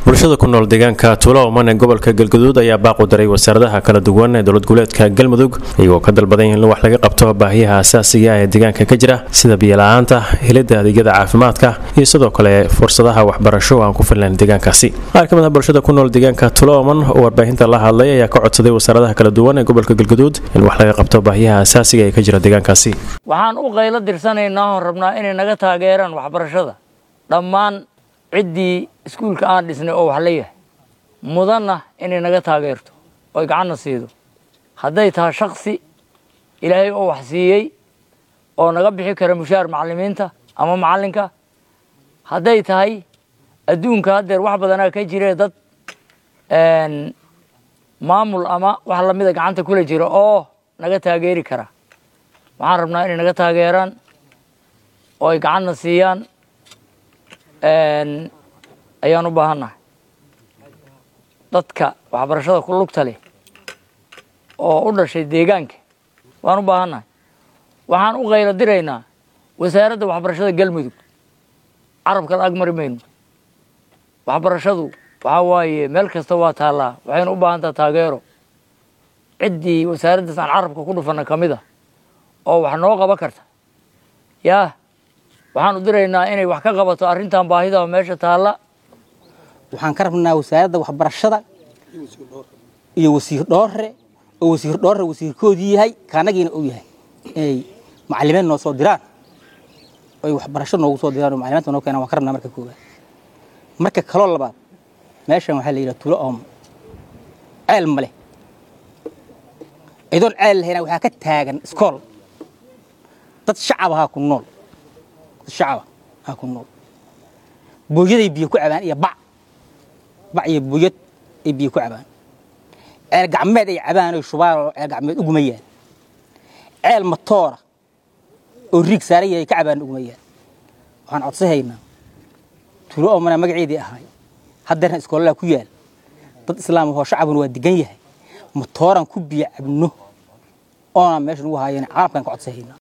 bulshada ku nool deegaanka tuulo oman ee gobolka galgaduud ayaa baaq u daray wasaaradaha kala duwan ee dowlad goboleedka galmudug iyagoo ka dalbaday in wax laga qabto baahiyaha asaasiga ee deegaanka ka jira sida biyola'aanta helidda adeegyada caafimaadka iyo sidoo kale fursadaha waxbarasho aan ku filnayn deegaankaasi qaar ka mid ah bulshada ku nool deegaanka tuulo oman oo warbaahinta la hadlay ayaa ka codsaday wasaaradaha kala duwan ee gobolka galgaduud in wax laga qabto baahiyaha asaasiga ee ka jira deegaankaasi waxaan u qaylo dirsanaynaa oon rabnaa inay naga taageeraan waxbarashada dhammaan ciddii iskuulka aan dhisnay oo wax la yahay mudanna inay naga taageerto oy gacanna siido hadday tahay shaksi ilaahay oo wax siiyey oo naga bixi kara mushaar macallimiinta ama macallinka hadday tahay adduunka haddeer wax badanaa ka jiree dad maamul ama wax lamida gacanta kula jira oo naga taageeri kara waxaan rabnaa inay naga taageeraan oo ay gacanna siiyaan ayaan u baahannahay dadka waxbarashada ku lugta leh oo u dhashay deegaanka waan u baahannahay waxaan u qaylo diraynaa wasaaradda waxbarashada galmudug carabka la agmari mayno waxbarashadu waxaa waaye meel kasta waa taallaa waxayna u baahan taha taageero ciddii wasaaraddaas aan carabka ku dhufanna ka mid a oo wax noo qaban karta yaa waxaan u diraynaa inay wax ka qabato arrintan baahida meesha taalla waxaan ka rabnaa wasaaradda waxbarashada iyo wasiir dhoore oo wasiir dhoore wasiirkoodii yahay kaanagiina uu yahay inay macalimiin noo soo diraan oy waxbarasho noogu soo diraan oo macalimaanta noo keenaan waan ka rabnaa marka koowaad marka kaloo labaad meeshan waxaa la yidhaha tulo oom ceel ma leh idoon ceel lahayna waxaa ka taagan iskool dad shacab ahaa ku nool dad shacaba ahaa ku nool booyaday biyo ku cabaan iyo bac bac iyo booyad ay biyo ku cabaan ceel gacmeed ay cabaan oy shubaan oo ceel gacmeed ugumayaan ceel matoora oo riig saaran yahay ka cabaan ugumayaan waxaan codsahaynaa tuulo oomana magaceedii ahay haddeerna iskoolalaha ku yaal dad islaam ahoo shacabuna waa degan yahay matooran ku biyo cabno oona meesha nugu haayeen caalamkan ka codsahaynaa